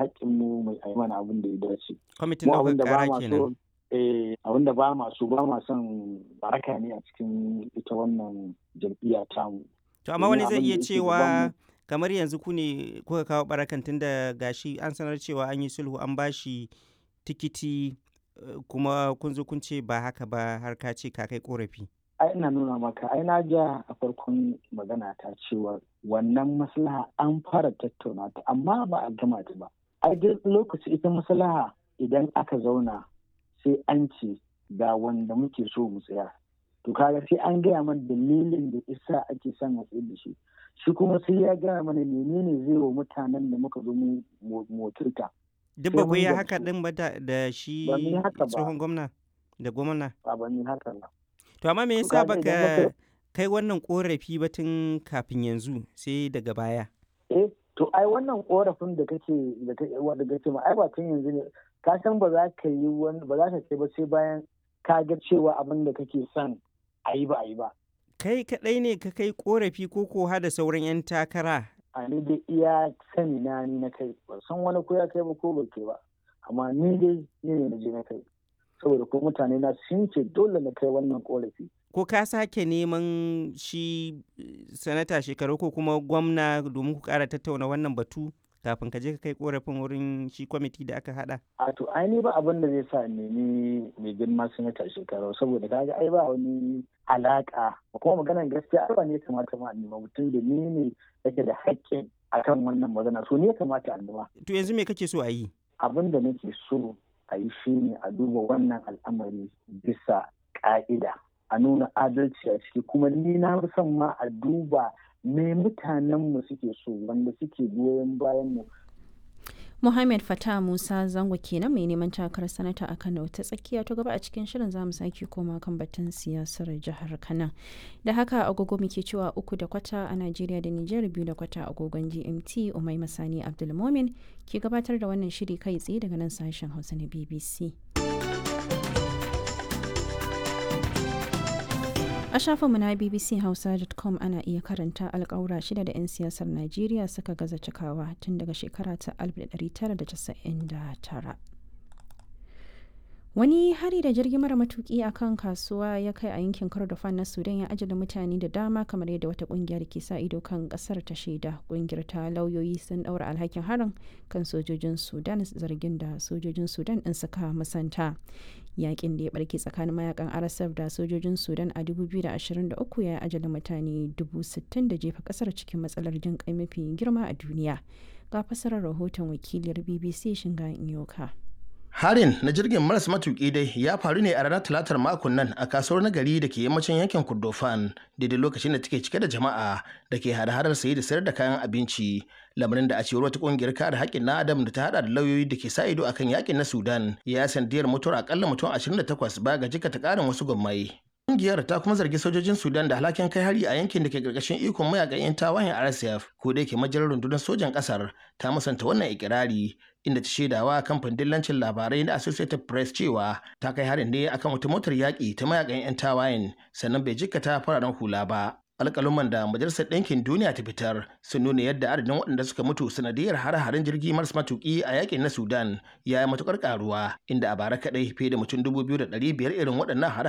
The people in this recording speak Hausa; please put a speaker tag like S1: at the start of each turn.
S1: haƙƙinmu mai yi mana abin da ya dace.
S2: Kwamitin ɗaukar ƙara kenan.
S1: eh abin da ba ma so ba ma son baraka ne a cikin ita wannan jam'iyya tamu.
S2: To amma wani zai iya cewa kamar yanzu ku ne kuka kawo barakan tun da gashi an sanar cewa an yi sulhu an bashi tikiti kuma kun zo kun ce ba haka ba har ka ce ka kai korafi.
S1: ai ina nuna maka ai na ja a farkon magana ta cewa wannan maslaha an fara tattauna ta amma ba a gama ta ba ai duk lokaci ita maslaha idan aka zauna sai an ce ga wanda muke so mu tsaya to kaga sai an gaya mana dalilin da isa ake son a tsaye da shi shi kuma sai ya gaya mana menene zai wa mutanen da muka zo mu motirta
S2: duk ba ku yi haka din ba da shi tsohon gwamna da gwamna
S1: ba ban yi haka ba
S2: To amma me yasa baka kai wannan korafi ba tun kafin yanzu sai daga baya?
S1: Eh, to ai wannan korafin da kake da kake wanda kake ma ai ba tun yanzu ne ka san ba za ka yi wani ba za ka kai ba sai bayan ka ga cewa abin da kake son a yi ba a yi ba.
S2: Kai kaɗai ne ka kai korafi ko ko da sauran 'yan takara?
S1: A ni dai iya sani na ni na kai ba san wani ko ya kai ba ko ba kai ba amma ni dai ni ne na je na kai. saboda ko mutane na sun ce dole na kai wannan korafi.
S2: Ko ka sake neman shi sanata shekaru ko kuma gwamna domin ku kara tattauna wannan batu kafin ka je ka kai korafin wurin shi kwamiti da aka hada?
S1: A to ai ni ba abin da zai sa nemi mai girma sanata shekaru saboda kaga ai ba wani alaka kuma maganar gaskiya ai ba ne kamata ma nema mutum da ni ne yake da haƙƙin akan wannan magana so ne kamata a nema.
S2: To yanzu me kake so a yi?
S1: Abin da nake so a yi shi ne a duba wannan al'amari bisa ƙa'ida a nuna adalci a ciki kuma ni na fi son ma a duba me mutanenmu suke so wanda suke goyon bayan mu
S3: Muhammad Fatah Musa Zango kenan mai neman takarar sanata a Kano ta tsakiya ta gaba a cikin shirin zamu sake koma kan batun siyasar jihar Kano. Da haka agogo muke cewa uku da kwata a Najeriya da Nijar biyu da kwata agogon GMT Umai Masani Abdulmomin ke gabatar da wannan shiri kai tsaye daga nan sashen Hausa na BBC. A shafinmu na bbchausa.com ana iya karanta alkawura shida da 'yan siyasar Najeriya suka gaza cikawa tun daga shekara ta 1999. Wani hari da jirgin mara matuki a kan kasuwa ya kai a yankin Kordofan na Sudan ya ajala mutane da dama kamar yadda wata kungiyar ke sa ido kan kasar ta shaida. Kungiyar ta lauyoyi sun daura alhakin harin kan sojojin Sudan zargin da sojojin Sudan din suka musanta. Yakin da ya barke tsakanin mayakan RSF da sojojin Sudan a 2023 ya ajala mutane 60,000 da jefa kasar cikin matsalar jin kai mafi girma a duniya. Ga fasarar rahoton wakiliyar BBC Shinga Inyoka.
S4: Harin na jirgin maras matuƙi dai ya faru ne a ranar talatar makon nan a kasuwar nagari da ke yammacin yankin Kordofan daidai lokacin da take cike da jama'a da ke hada-hadar saye da sayar da kayan abinci. Lamarin da a cewar wata ƙungiyar kare haƙƙin na Adam da ta hada da lauyoyi da ke sa ido akan yakin na Sudan ya sandiyar mutuwar akalla mutum 28 ba ga jikata ƙarin wasu gwammai. Ƙungiyar ta kuma zargi sojojin Sudan da alhakin kai hari a yankin da ke ƙarƙashin ikon mayakan 'yan tawayen RSF ko da yake majalar rundunar sojan ƙasar ta musanta wannan ikirari inda ta shaidawa kamfanin dillancin labarai na Associated Press cewa ta kai harin ne akan wata motar yaƙi ta mayakan 'yan tawayen sannan bai jikkata fararen hula ba. alƙaluman da majalisar ɗinkin duniya ta fitar sun nuna yadda adadin waɗanda suka mutu sanadiyar hare-haren jirgi maras matuƙi a yakin na sudan ya yi matuƙar ƙaruwa inda a bara kaɗai fiye da mutum dubu biyu da ɗari biyar irin waɗannan hare